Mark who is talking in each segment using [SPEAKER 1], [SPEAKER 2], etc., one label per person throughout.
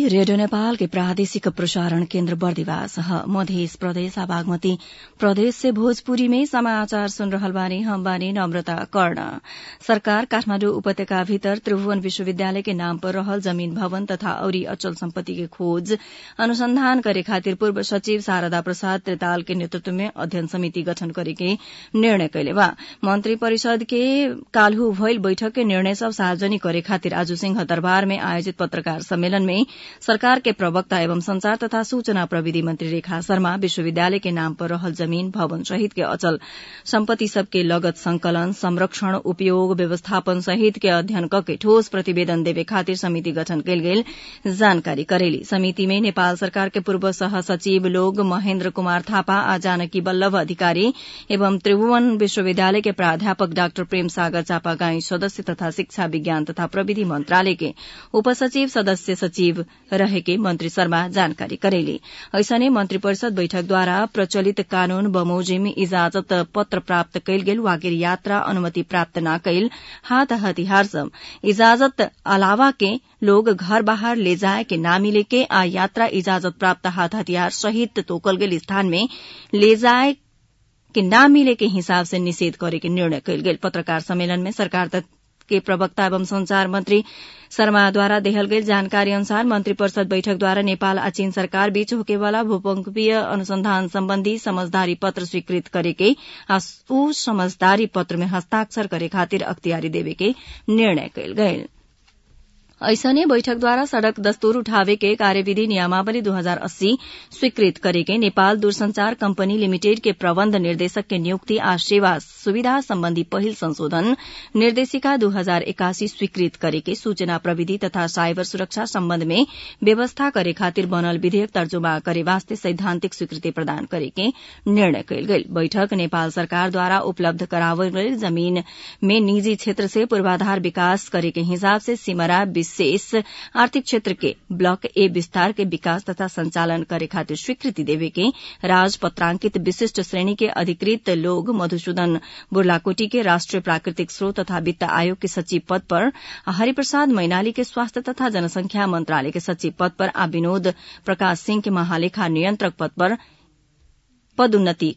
[SPEAKER 1] radio Nepal के प्रादेशिक प्रसारण केन्द्र बर्दिवास मध्य प्रदेश बागमती प्रदेश से भोजपुरी में समाचार सुन रहल बानी हम बानी नम्रता कर्ण सरकार काठमाण्डु उपत्यका भीतर त्रिभुवन विश्वविद्यालय के नाम पर रहल जमीन भवन तथा औरी अचल सम्पत्ति के खोज अनुसंधान करे खातिर पूर्व सचिव शारदा प्रसाद त्रिताल के नेतृत्व में अध्ययन समिति गठन करे के निर्णय कैले बा मंत्री परिषद के काल्हू भइल बैठक के निर्णय सब सार्वजनिक करे खातिर आज सिंह दरबार में आयोजित पत्रकार सम्मेलन में सरकार के प्रवक्ता एवं संचार तथा सूचना प्रविधि मंत्री रेखा शर्मा विश्वविद्यालय के नाम पर रहल जमीन भवन सहित के अचल सम्पत्ति सबके लगत संकलन संरक्षण उपयोग व्यवस्थापन सहित के अध्ययन कके ठोस प्रतिवेदन देवे खातिर समिति गठन कैल गेल जानकारी करेली समिति में नेपाल सरकार के पूर्व सह सचिव लोग महेन्द्र कुमार थापा आ जानकी वल्लभ अधिकारी एवं त्रिभुवन विश्वविद्यालय के प्राध्यापक डाक्टर प्रेम सागर चापागाई सदस्य तथा शिक्षा विज्ञान तथा प्रविधि मंत्रालय के उपसचिव सदस्य सचिव रहेके मंत्री शर्मा जानकारी करेली ऐसने मंत्री परिषद बैठकद्वारा प्रचलित कानून बमोजिम इजाजत पत्र प्राप्त कैल गेल वागिर यात्रा अनुमति प्राप्त न कैल हाथ हथियार सब इजाजत अलावा के लोग घर बाहर ले जाए के ना मिले के आ यात्रा इजाजत प्राप्त हाथ हथियार सहित तोकल गेल स्थान में ले जाए के ना मिले के हिसाब से निषेध करे के निर्णय कैल गेल पत्रकार सम्मेलन में सरकार के प्रवक्ता एवं संचार मंत्री शर्माद्वारा देहल गेल जानकारी अनुसार मंत्री परिषद बैठक द्वारा नेपाल आ चीन सरकार बीच होकेवाला भूकंपीय अनुसंधान सम्बन्धी समझदारी पत्र स्वीकृत करेके आ ऊ समझदारी पत्र में हस्ताक्षर करे खातिर अख्तियारी देवे के निर्णय कैल गये ऐसने बैठकद्वारा सड़क दस्तूर उठावे के कार्यविधि नियमावली 2080 स्वीकृत करेके नेपाल दूरसंचार कंपनी लिमिटेड के प्रबन्ध निर्देशक के नियुक्ति आ सेवा सुविधा सम्बन्धी पहिल संशोधन निर्देशिका 2081 स्वीकृत करेके सूचना प्रविधि तथा साइबर सुरक्षा सम्बन्ध में व्यवस्था करे खातिर बनल विधेयक तर्जुमा करे वास्ते सैद्धान्तिक स्वीकृति प्रदान करेके निर्णय कैल गेल बैठक नेपाल सरकारद्वारा उपलब्ध करावल गेल जमीन में निजी क्षेत्र से पूर्वाधार विकास करे के हिसाब से सिमरा विशेष आर्थिक क्षेत्र के ब्लॉक ए विस्तार के विकास तथा संचालन करे खातिर स्वीकृति देवे के राजपत्रांकित विशिष्ट श्रेणी के अधिकृत लोग मधुसूदन बुर्लाकोटी के राष्ट्रीय प्राकृतिक स्रोत तथा वित्त आयोग के सचिव पद पर हरिप्रसाद मैनाली के स्वास्थ्य तथा जनसंख्या मंत्रालय के सचिव पद पर आ विनोद प्रकाश सिंह के महालेखा नियंत्रक पद पर पदोन्नति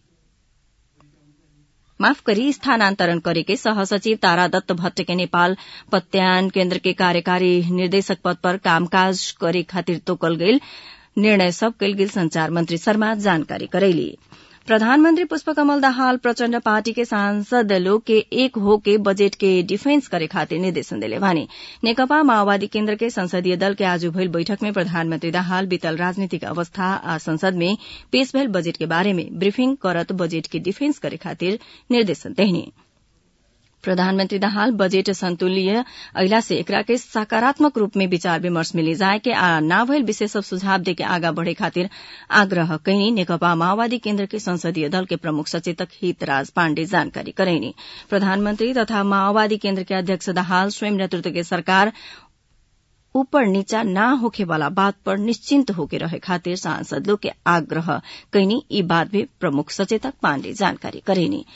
[SPEAKER 1] माफ करी स्थानान्तरण गरेके सहसचिव तारा दत्त भट्ट के नेपाल पत्यान केन्द्र के कार्यकारी निर्देशक पद पर कामकाज करे खातिर तोकल गेल निर्णय सब कैल गेल संचार मंत्री शर्मा जानकारी करैली प्रधानमन्त्री पुष्पकमल दाहाल प्रचण्ड पार्टी के सांसद लोग के एक हो के बजेट के डिफेंस करे खातिर निर्देशन दिले भने नेकपा माओवादी केन्द्र के संसदीय दल के आज भइल बैठक में प्रधानमन्त्री दाहाल बीतल राजनीतिक अवस्था आ संसद में पेश भइल बजेट के बारे में ब्रीफिंग करत बजेट के डिफेंस करे खातिर निर्देशन देहने प्रधानमन्त्री दाहाल बजेट संतुल्य अहिला से एकरा के सकारात्मक रूप में विचार विमर्श में ले जाए के आ ना भइल विषय सब सुझाव दे के आगा बढ़े खातिर आग्रह कैनी नेकपा माओवादी केन्द्र के संसदीय दल के प्रमुख सचेतक हितराज पाण्डे जानकारी करैनी प्रधानमन्त्री तथा माओवादी केन्द्र के अध्यक्ष दाहाल स्वयं नेतृत्व के सरकार ऊपर नीचा ना होखे वाला बात पर निश्चिंत होके रहे खातिर सांसद लोग के आग्रह कैनी ई बात भी प्रमुख सचेतक पाण्डे जानकारी करेनी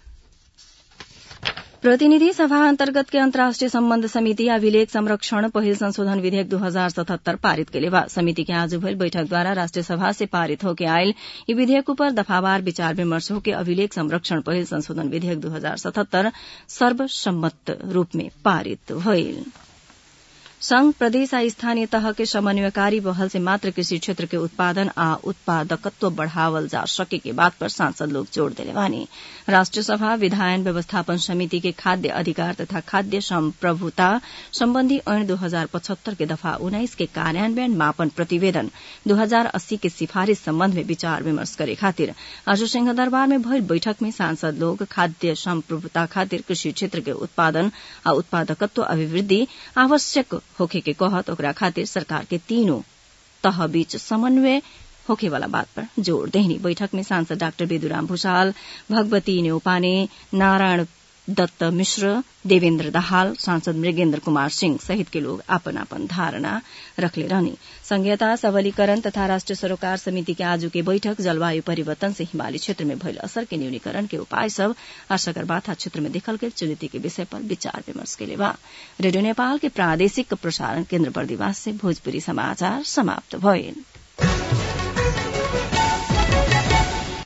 [SPEAKER 1] प्रतिनिधि सभा अन्तर्गत के अन्तर्राष्ट्रिय सम्बन्ध समिति अभिलेख संरक्षण पहिल संशोधन विधेयक दू हजार सतहत्तर पारित के बा समिति के आज भइल बैठकद्वारा राष्ट्रिय सभा से पारित होके आयल यी विधेयक पर दफावार विचार विमर्श होके अभिलेख संरक्षण पहिल संशोधन विधेयक दू हजार सतहत्तर सर्वसम्मत रूप में पारित भइल संघ प्रदेश आ स्थानीय तह के समन्वयकारी पहल से मात्र कृषि क्षेत्र के उत्पादन आ उत्पादकत्व बढ़ावल जा सके के बात पर सांसद लोग जोड़ दिले बानी राष्ट्रीय सभा विधायन व्यवस्थापन समिति के खाद्य अधिकार तथा खाद्य संप्रभुता सम्बन्धी ऐन दू हजार पचहत्तर के दफा उन्नाइस के कार्यान्वयन मापन प्रतिवेदन दू हजार अस्सी के सिफारिश सम्बन्ध में विचार विमर्श करे खातिर आज सिंहदरबार में भइल बैठक में सांसद लोग खाद्य संप्रभुता खातिर कृषि क्षेत्र के उत्पादन आ उत्पादकत्व अभिवृद्धि आवश्यक होखे के कहत ओकरा खातिर सरकार के तीनों तह बीच समन्वय होखे वाला बात पर जोड़ देहनी बैठक में सांसद डाक्टर बेदुराम भूषाल भगवती न्यौपाने नारायण दत्त मिश्र देवेन्द्र दाहाल सांसद मृगेन्द्र कुमार सिंह सहित के लोग अपन अपन धारणा रखले रहनी संघीयता सबलीकरण तथा राष्ट्रिय सरोकार समिति के आज के बैठक जलवायु परिवर्तन से हिमाली क्षेत्र में भइल असर के न्यूनीकरण के उपाय सब आ सगरमाथा क्षेत्र में देखल गेल चुनौती के विषय पर विचार विमर्श के बा रेडियो नेपाल के प्रादेशिक प्रसारण केन्द्र बर्दिवास से भोजपुरी समाचार समाप्त भइल